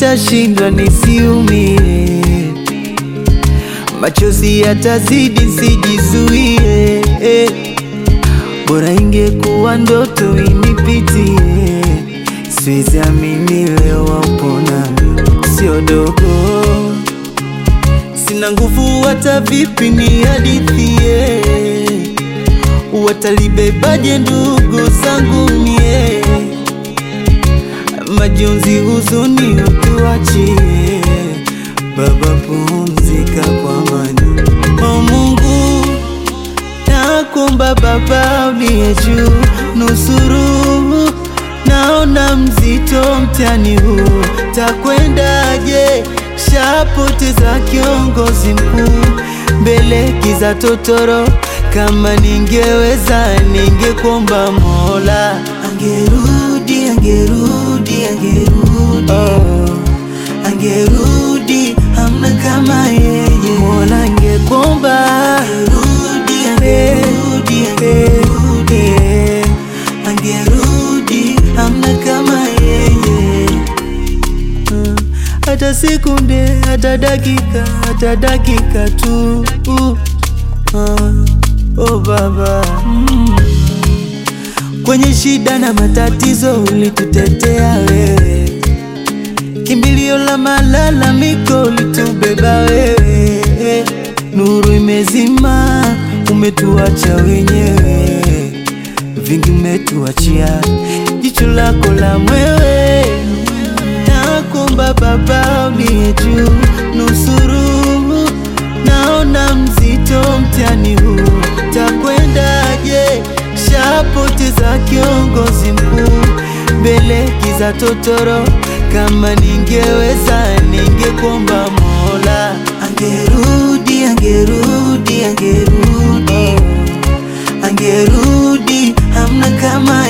nitashindwa nisiumie, machozi yatazidi sijizuie, bora ingekuwa ndoto inipitie, siwezi amini leo wapona, sio dogo, sina nguvu hata vipi ni hadithie, watalibebaje ndugu zangu mie majonzi, huzuni utuachie, Baba pumzika kwa amani. O Mungu, nakuomba Baba uliye juu, nusuru, naona mzito mtihani huu, takwendaje? Shapoteza kiongozi mkuu, mbele giza totoro, kama ningeweza ningekuomba Mola angerudi, angerudi, angerudi, oh. Angerudi, hamna kama yeye. Mola angekuomba angerudi, angerudi, angerudi, angerudi, hamna kama yeye. Mm. Hata sekunde, hata dakika, hata dakika tu uh. Ah. Oh Baba mm. Kwenye shida na matatizo ulitutetea wewe, kimbilio la malalamiko ulitubeba wewe. Nuru imezima, umetuacha wenyewe, vingi umetuachia, jicho lako la mwewe. Nakuomba Baba uliye juu, nusuru, naona mzito mtihani huu, takwendaje? Shapoteza kiongozi mkuu, mbele giza totoro, kama ningeweza ningekuomba Mola angerudi, angerudi, angerudi, angerudi, hamna kama